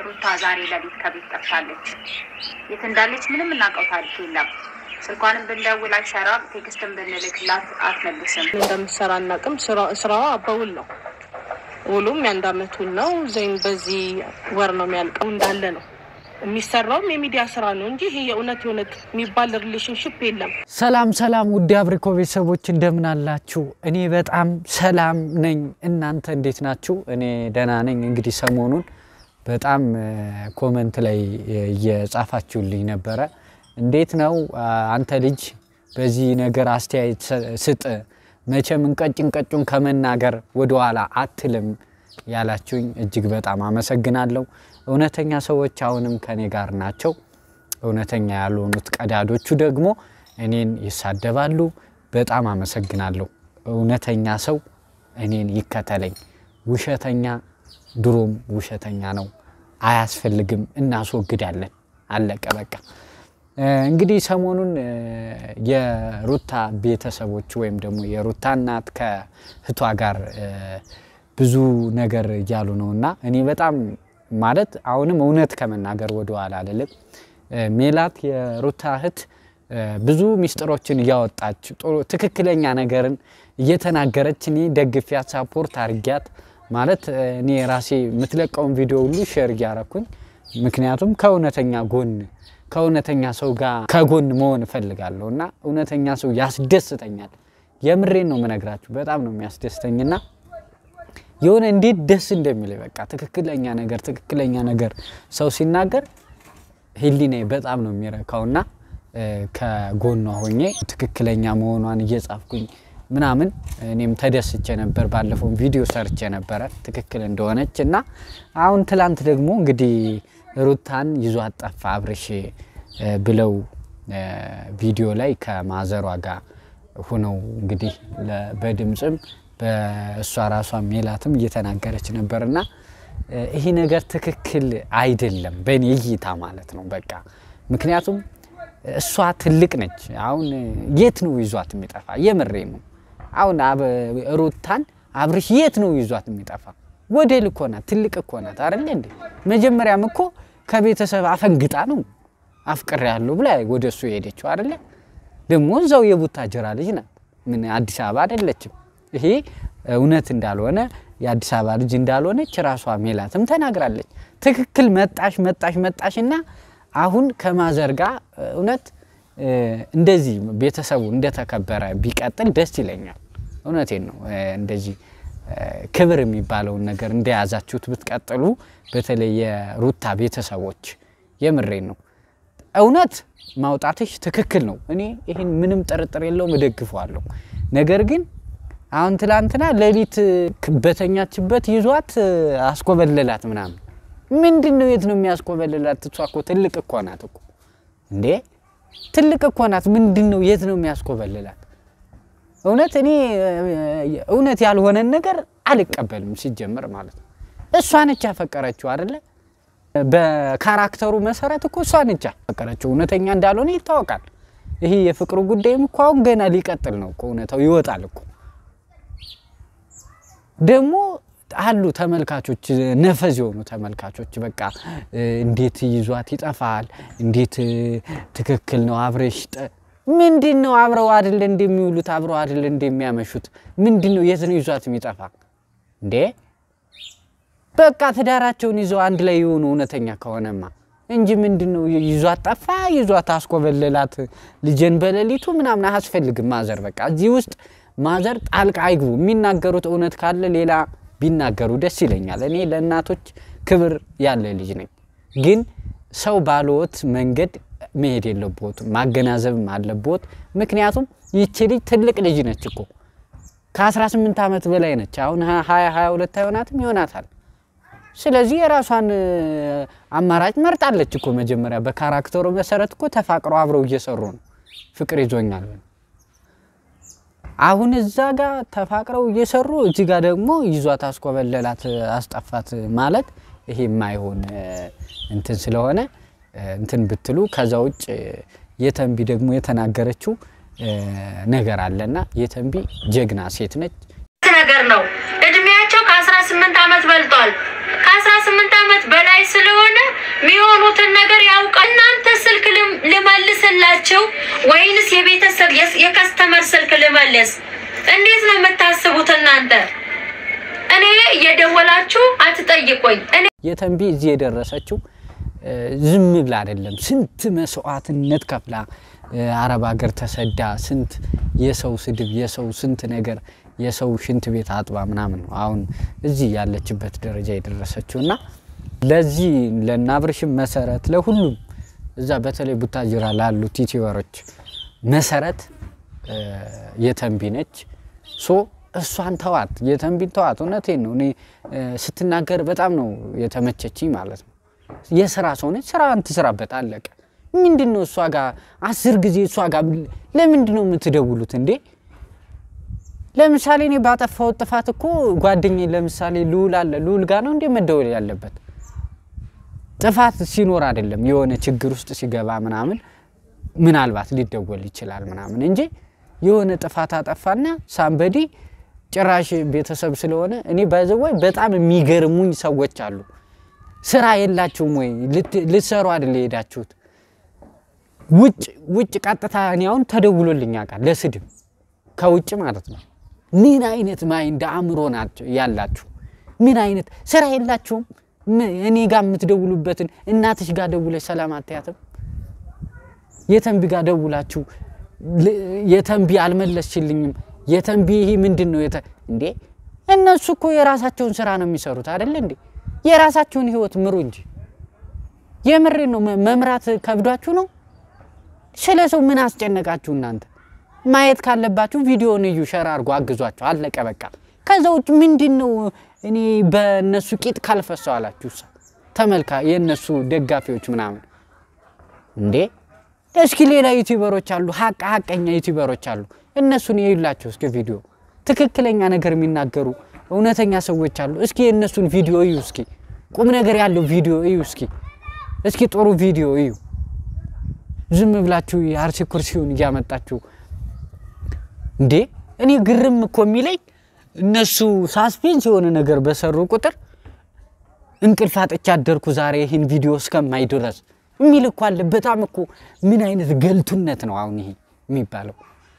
ሩታ ዛሬ ሌሊት ከቤት ጠፍታለች። የት እንዳለች ምንም እናውቀው ታሪክ የለም። ስልኳንም ብንደውል አይሰራም፣ ቴክስትን ብንልክላት አትመልስም። እንደምትሰራ አናውቅም። ስራዋ በውል ነው። ውሉም የአንድ አመት ውል ነው። ዘይን በዚህ ወር ነው የሚያልቀው እንዳለ ነው የሚሰራውም የሚዲያ ስራ ነው እንጂ ይሄ የእውነት የእውነት የሚባል ሪሌሽንሽፕ የለም። ሰላም ሰላም፣ ውድ አብሪኮ ቤተሰቦች እንደምን አላችሁ? እኔ በጣም ሰላም ነኝ። እናንተ እንዴት ናችሁ? እኔ ደህና ነኝ። እንግዲህ ሰሞኑን በጣም ኮመንት ላይ እየጻፋችሁልኝ ነበረ። እንዴት ነው አንተ ልጅ በዚህ ነገር አስተያየት ስጥ፣ መቼም እንቀጭን ቀጩን ከመናገር ወደኋላ አትልም ያላችሁኝ እጅግ በጣም አመሰግናለሁ። እውነተኛ ሰዎች አሁንም ከኔ ጋር ናቸው። እውነተኛ ያልሆኑት ቀዳዶቹ ደግሞ እኔን ይሳደባሉ። በጣም አመሰግናለሁ። እውነተኛ ሰው እኔን ይከተለኝ። ውሸተኛ ድሮም ውሸተኛ ነው፣ አያስፈልግም፣ እናስወግዳለን። አለቀ በቃ። እንግዲህ ሰሞኑን የሩታ ቤተሰቦች ወይም ደግሞ የሩታ እናት ከእህቷ ጋር ብዙ ነገር እያሉ ነው እና እኔ በጣም ማለት አሁንም እውነት ከመናገር ወደ ኋላ አልልም። ሜላት የሩታ እህት ብዙ ሚስጥሮችን እያወጣች ትክክለኛ ነገርን እየተናገረች እኔ ደግፊያት ሳፖርት አርጊያት ማለት እኔ ራሴ የምትለቀውን ቪዲዮ ሁሉ ሼር እያረኩኝ ምክንያቱም ከእውነተኛ ጎን ከእውነተኛ ሰው ጋር ከጎን መሆን እፈልጋለሁ እና እውነተኛ ሰው ያስደስተኛል። የምሬን ነው የምነግራችሁ፣ በጣም ነው የሚያስደስተኝና የሆነ እንዴት ደስ እንደሚል በቃ ትክክለኛ ነገር ትክክለኛ ነገር ሰው ሲናገር ሕሊናዬ በጣም ነው የሚረካውና ከጎኗ ሆኜ ትክክለኛ መሆኗን እየጻፍኩኝ ምናምን እኔም ተደስቼ ነበር። ባለፈውን ቪዲዮ ሰርቼ ነበረ ትክክል እንደሆነች እና አሁን ትላንት ደግሞ እንግዲህ ሩታን ይዟት ጠፋ አብርሽ ብለው ቪዲዮ ላይ ከማዘሯ ጋር ሁነው እንግዲህ በድምፅም በእሷ ራሷ ሜላትም እየተናገረች ነበር እና ይሄ ነገር ትክክል አይደለም በእኔ እይታ ማለት ነው። በቃ ምክንያቱም እሷ ትልቅ ነች። አሁን የት ነው ይዟት የሚጠፋ? የምሬ ነው። አሁን ሩታን አብርሽ የት ነው ይዟት የሚጠፋ? ወደል እኮ ናት፣ ትልቅ እኮ ናት አይደለ እንዴ? መጀመሪያም እኮ ከቤተሰብ አፈንግጣ ነው አፍቅር ያለው ብላ ወደ እሱ የሄደችው አይደለ? ደግሞ እዛው የቡታጀራ ልጅ ናት፣ ምን አዲስ አበባ አይደለችም። ይሄ እውነት እንዳልሆነ የአዲስ አበባ ልጅ እንዳልሆነች ራሷ ሜላትም ተናግራለች። ትክክል መጣሽ መጣሽ መጣሽ እና አሁን ከማዘር ጋር እውነት እንደዚህ ቤተሰቡ እንደተከበረ ቢቀጥል ደስ ይለኛል። እውነቴን ነው። እንደዚህ ክብር የሚባለውን ነገር እንደያዛችሁት ብትቀጥሉ፣ በተለይ የሩታ ቤተሰቦች የምሬን ነው። እውነት ማውጣትሽ ትክክል ነው። እኔ ይህን ምንም ጥርጥር የለውም እደግፈዋለሁ። ነገር ግን አሁን ትላንትና ሌሊት በተኛችበት ይዟት አስኮበለላት ምናምን። ምንድን ነው? የት ነው የሚያስኮበልላት? እሷ እኮ ትልቅ እኮ ናት እኮ እንዴ! ትልቅ እኮ ናት። ምንድን ነው? የት ነው የሚያስኮበልላት? እውነት እኔ እውነት ያልሆነን ነገር አልቀበልም ሲጀመር ማለት ነው። እሷ ነች ያፈቀረችው አይደለ? በካራክተሩ መሰረት እኮ እሷ ነች ያፈቀረችው። እውነተኛ እንዳልሆነ ይታወቃል። ይሄ የፍቅሩ ጉዳይም እኮ አሁን ገና ሊቀጥል ነው እኮ እውነታው ይወጣል እኮ ደግሞ አሉ ተመልካቾች፣ ነፈዝ የሆኑ ተመልካቾች በቃ እንዴት ይዟት ይጠፋል? እንዴት ትክክል ነው አብረሽ ምንድን ነው አብረው አይደለ እንደሚውሉት አብረው አይደለ እንደሚያመሹት ምንድን ነው የት ነው ይዟት የሚጠፋ እንዴ? በቃ ትዳራቸውን ይዘው አንድ ላይ የሆኑ እውነተኛ ከሆነማ እንጂ ምንድን ነው ይዟት ጠፋ፣ ይዟት አስኮበለላት ልጄን በሌሊቱ ምናምን አያስፈልግም። ማዘር በቃ እዚህ ውስጥ ማዘር ጣልቃ አይግቡ። የሚናገሩት እውነት ካለ ሌላ ቢናገሩ ደስ ይለኛል። እኔ ለእናቶች ክብር ያለ ልጅ ነኝ። ግን ሰው ባለወት መንገድ መሄድ የለቦትም ማገናዘብም አለቦት። ምክንያቱም ይቺ ልጅ ትልቅ ልጅ ነች እኮ ከ18 ዓመት በላይ ነች። አሁን 20 22 አይሆናትም ይሆናታል። ስለዚህ የራሷን አማራጭ መርጣለች እኮ መጀመሪያ በካራክተሩ መሰረት እኮ ተፋቅረው አብረው እየሰሩ ነው። ፍቅር ይዞኛል አሁን እዛ ጋር ተፋቅረው እየሰሩ እዚህ ጋር ደግሞ ይዟት አስኮበለላት አስጠፋት ማለት ይሄ የማይሆን እንትን ስለሆነ እንትን ብትሉ። ከዛ ውጭ የተንቢ ደግሞ የተናገረችው ነገር አለና የተንቢ ጀግና ሴት ነች። ነገር ነው። እድሜያቸው ከአስራ ስምንት ዓመት በልጧል። ከአስራ ስምንት ዓመት በላይ ስለሆነ ልደውልላቸው ወይንስ የቤተሰብ የስ- የከስተመር ስልክ ልመልስ? እንዴት ነው የምታስቡት እናንተ? እኔ እየደወላችሁ አትጠይቁኝ። እኔ የተንቢ እዚህ የደረሰችው እ፣ ዝም ብላ አይደለም። ስንት መስዋዕትነት ከፍላ እ፣ አረብ ሀገር ተሰዳ ስንት የሰው ስድብ፣ የሰው ስንት ነገር፣ የሰው ሽንት ቤት አጥባ ምናምን ነው አሁን እዚህ ያለችበት ደረጃ የደረሰችው እና ለዚህ ለናብርሽም መሰረት ለሁሉም እዛ በተለይ ቡታጅራ ላሉት ዩቲዩበሮች መሰረት እ፣ የተንቢ ነች። ሶ እሷን ተዋት፣ የተንቢን ተዋት። እውነቴን ነው። እኔ እ፣ ስትናገር በጣም ነው የተመቸችኝ ማለት ነው። የስራ ሰው ነች፣ ስራዋን ትስራበት፣ አለቀ። ምንድን ነው እሷ ጋር አስር ጊዜ እሷ ጋር ለምንድን ነው የምትደውሉት እንዴ? ለምሳሌ እኔ ባጠፋሁት ጥፋት እኮ ጓደኛዬ ለምሳሌ ልዑል አለ፣ ልዑል ጋር ነው እንዴ መደወል ያለበት? ጥፋት ሲኖር አይደለም የሆነ ችግር ውስጥ ሲገባ ምናምን ምናልባት ሊደወል ይችላል ምናምን እንጂ የሆነ ጥፋት አጠፋና ሳምበዲ ጭራሽ ቤተሰብ ስለሆነ እኔ ባይዘወይ በጣም የሚገርሙኝ ሰዎች አሉ። ስራ የላችሁም ወይ ልት- ልትሰሩ አይደል የሄዳችሁት? ውጭ ውጭ ቀጥታ እኔ አሁን ተደውሎልኝ ያውቃል ለስድብ ከውጭ ማለት ነው። ምን አይነት ማይንድ አእምሮ ናቸው ያላችሁ? ምን አይነት ስራ የላችሁም? ም- እኔ ጋር የምትደውሉበትን እናትሽ ጋር ደውለሽ ሰላም አትያትም? የተንቢ ጋር ደውላችሁ ል- የተንቢ አልመለስችልኝም፣ የተንቢ ይሄ ምንድን ነው የተ እንዴ? እነሱ እኮ የራሳቸውን ስራ ነው የሚሰሩት አይደለ እንዴ? የራሳቸውን ህይወት ምሩ እንጂ። የምሬ ነው። መ- መምራት ከብዷችሁ ነው? ስለ ሰው ምን አስጨነቃችሁ እናንተ? ማየት ካለባችሁ ቪዲዮን እዩ፣ ሸር አድርጎ አግዟቸው፣ አለቀ በቃ። ከዛ ውጭ ምንድን ነው እኔ በእነሱ ቂጥ ካልፈሰው አላችሁ እሷ ተመልካ የእነሱ ደጋፊዎች ምናምን እንዴ እስኪ ሌላ ዩቲዩበሮች አሉ፣ ሀቅ ሀቀኛ ዩቲዩበሮች አሉ። እነሱን የዩላቸው እስኪ ቪዲዮ ትክክለኛ ነገር የሚናገሩ እውነተኛ ሰዎች አሉ። እስኪ የእነሱን ቪዲዮ እዩ፣ እስኪ ቁም ነገር ያለው ቪዲዮ እዩ፣ እስኪ እስኪ ጥሩ ቪዲዮ እዩ። ዝም ብላችሁ የአርሲ ኩርሲውን እያመጣችሁ እንዴ እኔ ግርም እኮ የሚለኝ እነሱ ሳስፔንስ የሆነ ነገር በሰሩ ቁጥር እንቅልፍ አጥቻ አደርኩ ዛሬ ይህን ቪዲዮ እስከማይ ድረስ የሚል እኮ አለ። በጣም እኮ ምን አይነት ገልቱነት ነው አሁን ይሄ የሚባለው?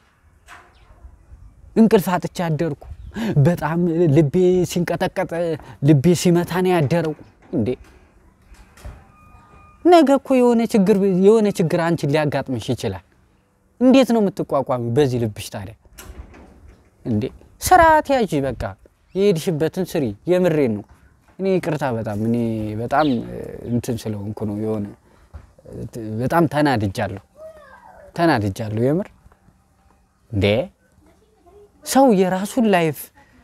እንቅልፍ አጥቻ አደርኩ በጣም ልቤ ሲንቀጠቀጥ ልቤ ሲመታ ነው ያደረው። እንዴ ነገ እኮ የሆነ ችግር የሆነ ችግር አንቺን ሊያጋጥምሽ ይችላል። እንዴት ነው የምትቋቋሚ በዚህ ልብሽ ታዲያ? እንዴ ስርዓት ያዥ፣ በቃ የሄድሽበትን ስሪ። የምሬን ነው። እኔ ይቅርታ በጣም እኔ በጣም እ, እንትን ስለሆንኩ ነው የሆነ እ, በጣም ተናድጃለሁ፣ ተናድጃለሁ የምር እንዴ ሰው የራሱን ላይፍ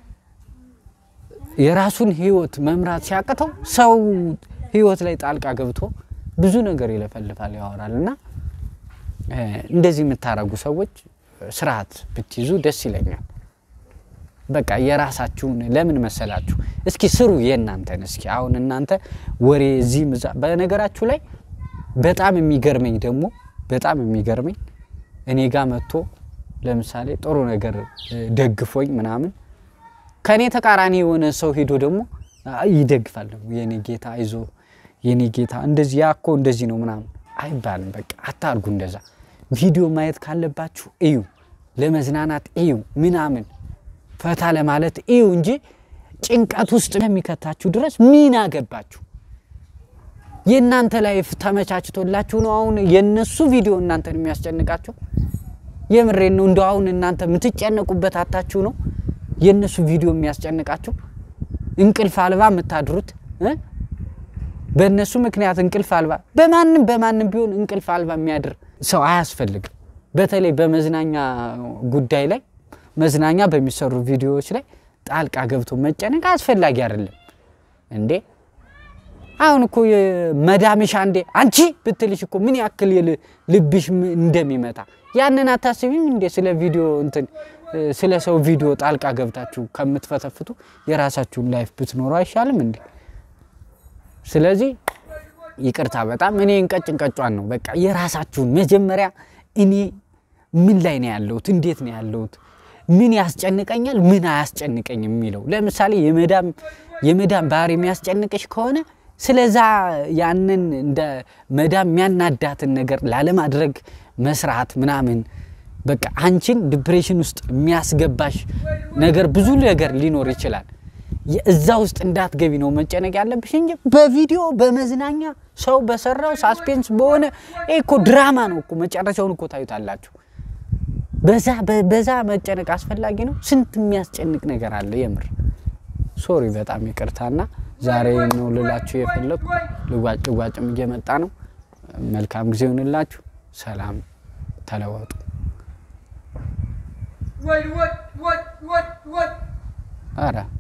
የራሱን ህይወት መምራት ሲያቅተው ሰው ህይወት ላይ ጣልቃ ገብቶ ብዙ ነገር ይለፈልፋል፣ ያወራል እና እ፣ እንደዚህ የምታረጉ ሰዎች ስርዓት ብትይዙ ደስ ይለኛል። በቃ የራሳችሁን ለምን መሰላችሁ? እስኪ ስሩ የእናንተን። እስኪ አሁን እናንተ ወሬ እዚህም እዛ። በነገራችሁ ላይ በጣም የሚገርመኝ ደግሞ በጣም የሚገርመኝ እኔ ጋር መጥቶ ለምሳሌ ጥሩ ነገር እ፣ ደግፎኝ ምናምን ከእኔ ተቃራኒ የሆነ ሰው ሄዶ ደግሞ አይ ይደግፋል ደግሞ የኔ ጌታ አይዞ የኔ ጌታ እንደዚህ ያ እኮ እንደዚህ ነው ምናምን አይባልም። በቃ አታርጉ እንደዛ። ቪዲዮ ማየት ካለባችሁ እዩ፣ ለመዝናናት እዩ ምናምን ፈታ ለማለት እዩ እንጂ ጭንቀት ውስጥ ለሚከታችሁ ድረስ ምን አገባችሁ? የእናንተ ላይፍ ተመቻችቶላችሁ ነው አሁን የእነሱ ቪዲዮ እናንተን የሚያስጨንቃችሁ? የምሬን ነው። እንደው አሁን እናንተ የምትጨነቁበት አታችሁ ነው የእነሱ ቪዲዮ የሚያስጨንቃችሁ? እንቅልፍ አልባ የምታድሩት እ? በእነሱ ምክንያት እንቅልፍ አልባ በማንም በማንም ቢሆን እንቅልፍ አልባ የሚያድር ሰው አያስፈልግም። በተለይ በመዝናኛ ጉዳይ ላይ መዝናኛ በሚሰሩ ቪዲዮዎች ላይ ጣልቃ ገብቶ መጨነቅ አስፈላጊ አይደለም እንዴ። አሁን እኮ የመዳምሽ አንዴ አንቺ ብትልሽ እኮ ምን ያክል የል- ልብሽ ም- እንደሚመታ ያንን አታስቢም እንዴ? ስለ ቪዲዮ እንትን እ፣ ስለ ሰው ቪዲዮ ጣልቃ ገብታችሁ ከምትፈተፍቱ የራሳችሁን ላይፍ ብትኖሩ አይሻልም እንዴ? ስለዚህ ይቅርታ በጣም እኔ እንቀጭ እንቀጯን ነው በቃ የራሳችሁን መጀመሪያ እኔ ምን ላይ ነው ያለሁት እንዴት ነው ያለሁት ምን ያስጨንቀኛል ምን አያስጨንቀኝም የሚለው ለምሳሌ የመዳም የመዳም ባህሪ የሚያስጨንቅሽ ከሆነ ስለዛ ያንን እንደ መዳም የሚያናዳትን ነገር ላለማድረግ መስራት ምናምን በቃ አንቺን ዲፕሬሽን ውስጥ የሚያስገባሽ ነገር ብዙ ነገር ሊኖር ይችላል። እዛ ውስጥ እንዳትገቢ ነው መጨነቅ ያለብሽ እንጂ በቪዲዮ በመዝናኛ ሰው በሰራው ሳስፔንስ በሆነ ይሄ እኮ ድራማ ነው እኮ መጨረሻውን እኮ ታዩታላችሁ። በዛ በዛ መጨነቅ አስፈላጊ ነው? ስንት የሚያስጨንቅ ነገር አለ። የምር ሶሪ፣ በጣም ይቅርታና ዛሬ ነው ልላችሁ የፈለኩ። ልጓጭ ልጓጭም እየመጣ ነው። መልካም ጊዜ ይሁንላችሁ። ሰላም፣ ተለወጡ። What, what, what, what, what? አረ